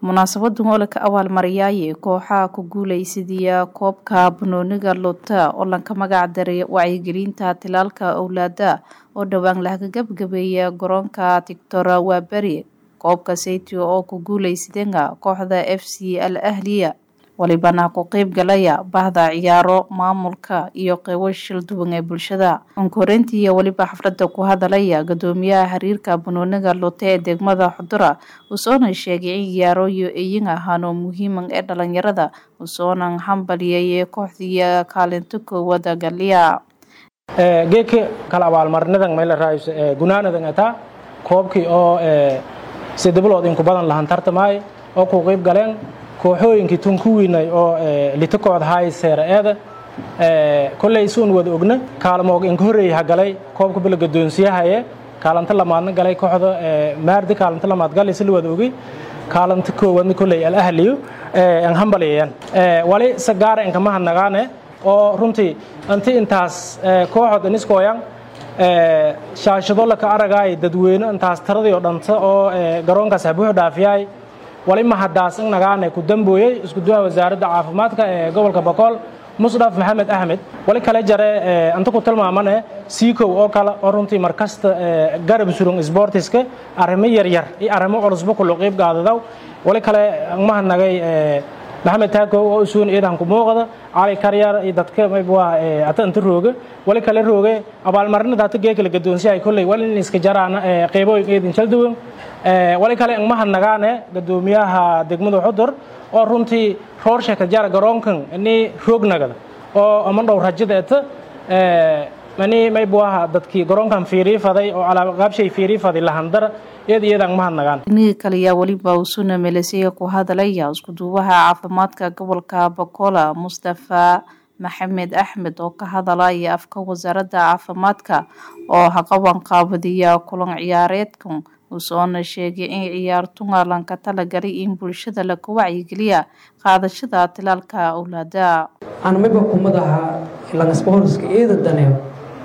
munaasabadan oo laka abaalmariyaaye kooxaha ku guuleysadaya koobka banooniga lota oo lanka magac daray wacyigelinta tilaalka owlaada oo dhowaan laga gabgabeeya garoonka tictora waaberi koobka saytio oo ku guuleysadeenga kooxda f c al ahliya walibana ku qeyb galaya bahda ciyaaro maamulka iyo qeybo shil duwan ee bulshada onkoreyntii weliba xaflada ku hadalaya gadoomiyaha xiriirka banooniga lote ee degmada xudura usoona sheegay in ciyaarooyo eyin ahaanoo muhiiman ee dhalinyarada usoonan hambaliyay kooxdiiya kaalinto koowada galiya geedka kala abaalmarinadan mayla raayso gunaanadan ataa koobkii oo sidabilood inku badan lahan tartamaayo oo ku qeyb galeen kooxooyinkii tun ku wiinay oo litakooda haay seera eeda kolley suun wada ogna kaalmoog inka horreeyay ha galay koobka bila gadoonsiyahaye kaalanta lamaadna galay kooxda maardi kaalanta lamaad galay si la wada ogay kaalanta koowaadna kolley al ahliyo an hambaliyayaan wali sagaara inkama hadnagaane oo runtii anti intaas kooxood iniskooyan shaashado laka aragaay dadweyne intaas taradii oo dhanta oo garoonkaas habuux dhaafiyaay wali mahadaas in nagaane ku dambooyey iskuduwaha wasaaradda caafimaadka ee gobolka boqol musdhaf maxamed axmed wali kale jare anta ku tilmaamane siikow oo kale oo runtii markasta garab surun sbortiska arrimo yaryar iyo arrimo culusba ku luqiib gaadadaw wali kale mahadnagay maxamed taakow oo isuun iidan ku muuqda cali karyar iyo dadka waa ata inta rooga wali kale rooge abaalmarinada hata geekala gadoonsiyahay kolley wali in iska jaraana qeybooyin eedin jalduwan wali kale ang mahadnagaane gadoomiyaha degmada xudur oo runtii roorsha ka jara garoonkan ini roognagada oo amandhow rajada eta mani maybuaha dadkii garoonkan fiirii faday oo alaaqaabshay fiirii faday lahandara iyada iyada ang mahadnagaan iniga kaliya weliba usuna melesiya ku hadalaya iskuduubaha caafimaadka gobolka bakola mustafa maxamed axmed oo ka hadalaya afka wasaaradda caafimaadka oo haqaban qaabadiya kulan ciyaareedkan usoona sheegay in ciyaartunga lanka talagalay in bulshada laga wacyigeliya qaadashada tilaalka owlaada anamiba kumadaha langasboorska eeda daneeyo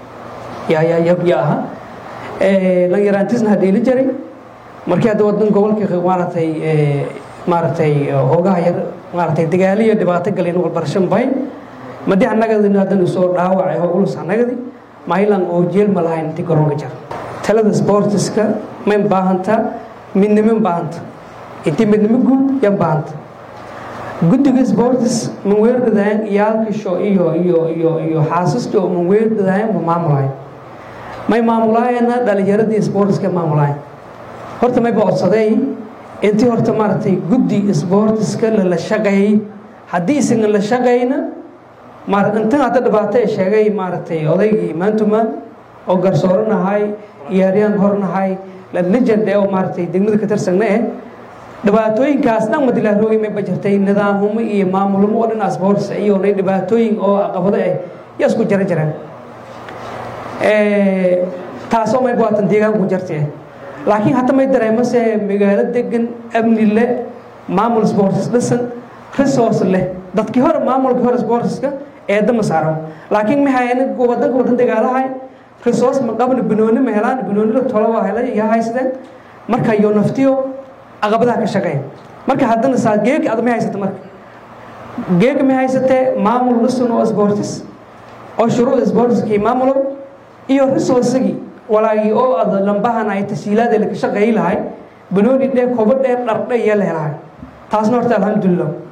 yayayaha lan yaraantiisna hadheeli jaray markii hadda wadan gobolka maaratay maaratay hoogaha yar maaratay dagaaliyo dhibaato galeen walbarashan bahay madi anagadi hadan soo dhaawacay hogulus anagadi mailan oo jeel ma lahayn inti garoonka jar talada sportiska may baahanta midnimo baahanta inti midnimo guud yan baahanta guddiga sportis manweerdadayan iyaalkisho iyo iyo iyo iyo xaasasjo manweerdadayan ma maamulahayn may maamulaayana dhalinyaradii sportiska maamulahayn horta may boodsaday intii horta maaragtay guddi sportiska lala shaqeeyey haddii isaga la shaqayna maar intan hadda dhibaato ee sheegay maaragtay odaygii maantumaan oo garsooranahay iyaaryaan hornahay legend oo maaragtay degmada ka tirsagna eh dhibaatooyinkaas dhan madilaarooyin may bajirtay nidaamhumo iyo maamulhumo oo dhan sports iyo nay dhibaatooyin oo caqabado ah yaa isku jara jiraan taasoo may baatan deegaanku jirta laakiin hadda may dareemase magaalo degan amni leh maamul sports dhisan resource leh dadkii hore maamulkii hore sportska eedama saaro laakiin maxay wadanka wadan dagaalahay resource ma qabna banooni ma helaan banoonida tolo waa helay iyo haysteen marka iyo naftiyo caqabadaha ka shaqeeya marka haddana saa geeg ad ma haysata marka geeg ma haysatee maamul dhisan oo sportis oo shuruucda sportiskii maamulow iyo resourcegii walaagii oo ad lambahan ay tasiilaada laka shaqeeyi lahay banooni dhee kobo dheer dhardhe iyo la helahay taasna horta alxamdulilah